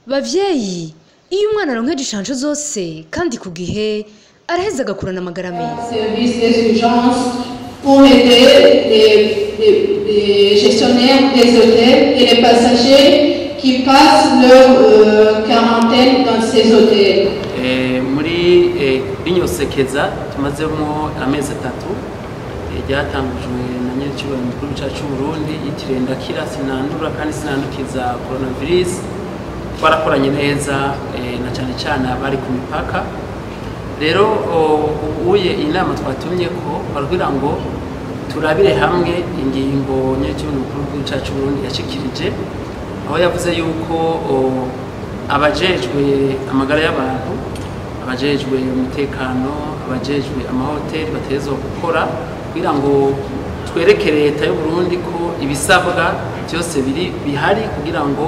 bavyeyi iyo umwana aronkeje inshansho zose kandi ku gihe araheza agakurana amagara meza service des urgences pour aider les, les, les gestionnaires des hôtels et les passagers qui passent leur euh, quarantaine dans ces hôtels. Eh, muri eh, rino sekeza tumazemo amezi atatu eh, ryatangujwe na nyir'icyubahiro mukuru cyacu cy'u Burundi yitiriwe ndakira sinandura kandi sinandukiza coronavirus twarakoranye neza eh, na cyane cyane abari ku mipaka rero o- ubuye iyi nama twatumye ko barabwira ngo turabire hamwe ingingo nyir'icyubahiro mukuru w'igihugu cyacu cy'u Burundi yashikirije aho yavuze yuko o, abajejwe amagara y'abantu abajejwe umutekano abajejwe amahoteli bategerezwa gukora kugira ngo twereke leta y'u Burundi ko ibisabwa byose biri bihari kugira ngo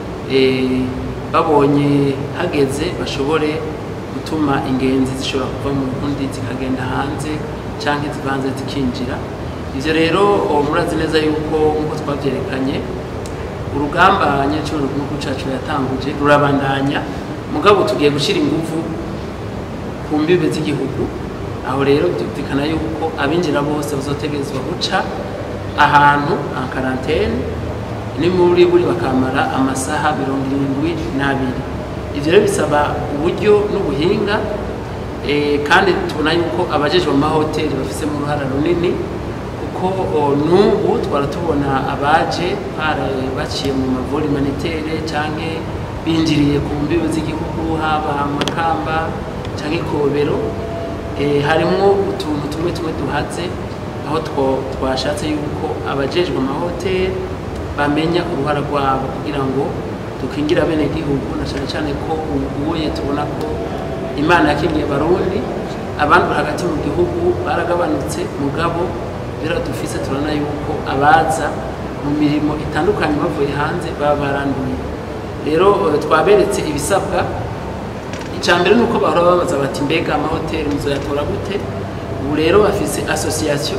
eh, babonye hageze bashobore gutuma ingenzi zishobora kuva mu Burundi zikagenda hanze canke zivanze zikinjira ivyo rero o, murazi neza yuko nk'uko twavyerekanye urugamba nyacuru rw'igihugu cacu yatanguje rurabandanya mugabo tugiye gushyira ingufu ku mbibe z'igihugu aho rero byumvikana yuko abinjira bose bazotegerezwa guca ahantu en karantene ni muri buri bakamara amasaha mirongo irindwi n'abiri ivyo rero bisaba uburyo n'ubuhinga eh, kandi tubona yuko abajejwe mu mahoteli bafisemo uruhara runini kuko o, n'ubu twara tubona abaje bara- baciye mu mavuri manitere canke binjiriye ku mbibe z'igihugu haba makamba canke ikobero eh, harimwo utuntu tumwe tumwe duhatse aho two- twashatse yuko abajejwe amahoteli bamenya uruhara rwabo kugira ngo dukingira bene gihugu na cane cane ko ubuye tubona ko imana yakingiye barundi abandi hagati mu gihugu baragabanutse mugabo rero dufise turabona yuko abaza mu mirimo itandukanye bavuye hanze baba baranduye rero eh, twaberetse ibisabwa icya mbere ni uko bahora babaza bati mbega amahoteli muzoyatora gute ubu rero bafise association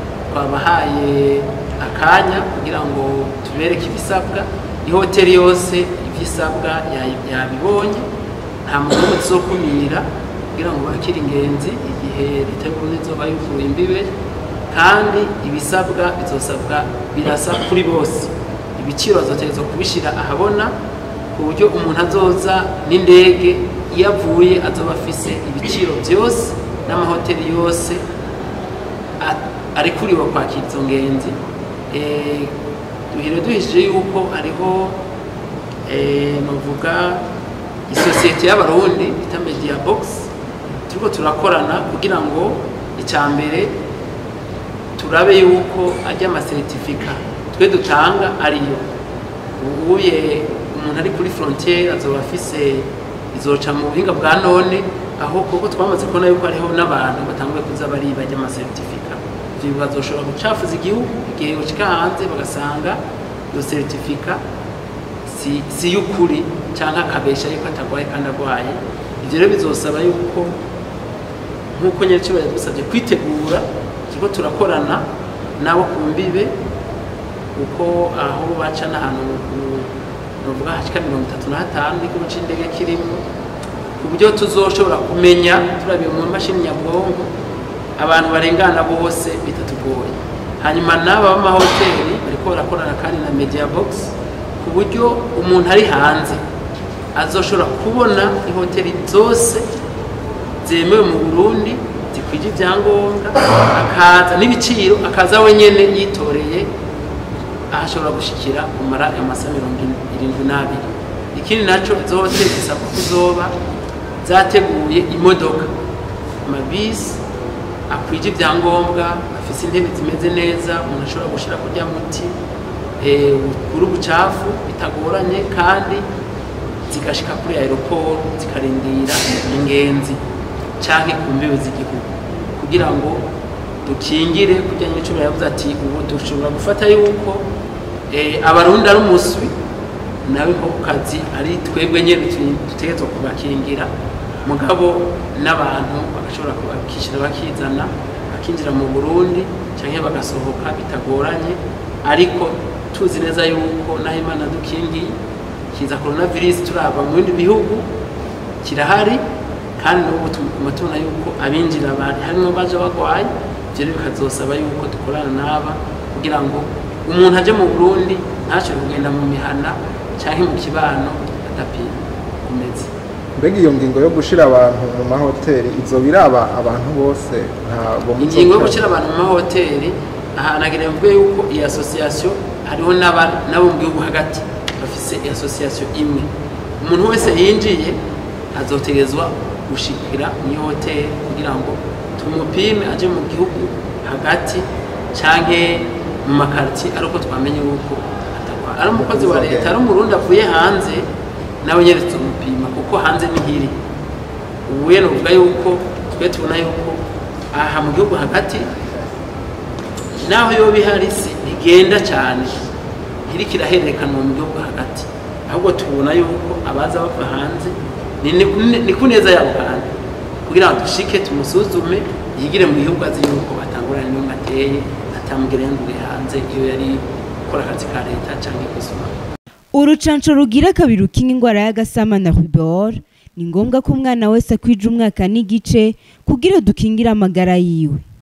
twabahaye akanya kugira ngo tubereke ibisabwa ihoteli yose ivyisabwa yayi- yabibonye nta muntu n'umwe tuzokumira kugira ngo bakire ingenzi igihe leta y'uburundi izoba yuzuye imbibe kandi ibisabwa bizosabwa birasa kuri bose ibiciro bazotegerezwa kubishyira ahabona ku buryo umuntu azoza n'indege iyo avuye azoba afise ibiciro byose n'amahoteli yose a- arikuriwe kwakira izo ngenzi Eh, duhire duhishije yuko hariho eh, novuga isosiyete y'abarundi bita media box turiko turakorana kugira ngo icya mbere turabe yuko ajya amasertifika twe dutanga ariyo ubuye umuntu ari kuri frontiere azoba afise izoca mu buhinga bwa none aho kuko twamaze kubona yuko hariho n'abantu batanguye kuza bariba ajya amasertifika ivyo bazoshobora gucafuza igihugu igihe yoshika hanze bagasanga iyo seritifika si, si y'ukuri canke akabesha yuko atagwaye kandi agwaye ivyo rero bizosaba yuko nk'uko nyir'icyubahiro yadusabye kwitegura turiko turakorana nabo ku mbibe kuko aho baca n'ahantu ku- novuga hashika mirongo itatu na hatanu n'ikigo c'indege kirimo ku buryo tuzoshobora kumenya turabiye mu mashini nyabwonko abantu barengana bose bitatugoye hanyuma n'aba b'amahoteli bariko barakorana kandi na media box ku buryo umuntu ari hanze azoshobora kubona ihoteli zose zemewe mu Burundi zikwije ibyangombwa akaza n'ibiciro akaza wenyene yitoreye aho ashobora gushikira kumara amasaha mirongo irindwi n'abiri ikindi naco izo hoteli zisabwa ko zoba zateguye imodoka amabisi akwije ibyangombwa afise intebe zimeze neza umuntu ashobora gushira kurya muti eh, kuri ubucafu bitagoranye kandi zigashika kuri aeroport zikarindira ingenzi canke ku mbibe z'igihugu kugira ngo dukingire kurya nyicuro yavuze ati ubu dushobora gufata yuko eh, abarundi ari umuswi nawe nko ku kazi ari twebwe nyene tu- dutegerezwa kubakingira mugabo n'abantu bagashobora kubakishyira bakizana bakinjira mu burundi canke bagasohoka bitagoranye ariko tuzi neza yuko naho imana dukingiye kiza coronavirus turaba mu bindi bihugu kirahari kandi n'ubu tuguma tubona yuko abinjira bari harimo baje bagwaye ibyo rero bikazosaba yuko dukorana n'aba kugira ngo umuntu aje mu burundi ntashobore kugenda mu mihana cyangwa mu kibano adapima kumeze mbega iyo ngingo yo gushira abantu mu mahoteli izo biraba abantu bose ntabwo ingingo yo gushyira abantu mu mahoteli ahantu hagenewe mvuge yuko iyi asosiyasiyo hariho n'aba- n'abo mu gihugu hagati bafise asosiyasiyo imwe umuntu wese yinjiye azotegezwa gushikira mu iyo hoteli kugira ngo tumupime aje mu gihugu hagati canke mu makaritiye ari uko twamenye yuko atarwara ari umukozi wa leta ari umurundi avuye hanze nawe nyene tumupima kuko hanze ni hiri ubuye nuvuga yuko twe tubona yuko aha mu gihugu hagati naho yoba ihari si ntigenda cyane iriko irahererekanwa mu gihugu hagati ahubwo tubona yuko abaza bava hanze ni- ni- ni ku neza yabo kandi kugira ngo dushike tumusuzume yigire mu gihugu azi yuko batangurana n'umwe ateye atamugerengure hanze iyo yari gukora akazi ka leta cyangwa gusoma urucanco rugira kabiri rukinga indwara y'agasama na rubor ni ngombwa ko umwana wese akwije umwaka n'igice kugira dukingire amagara yiwe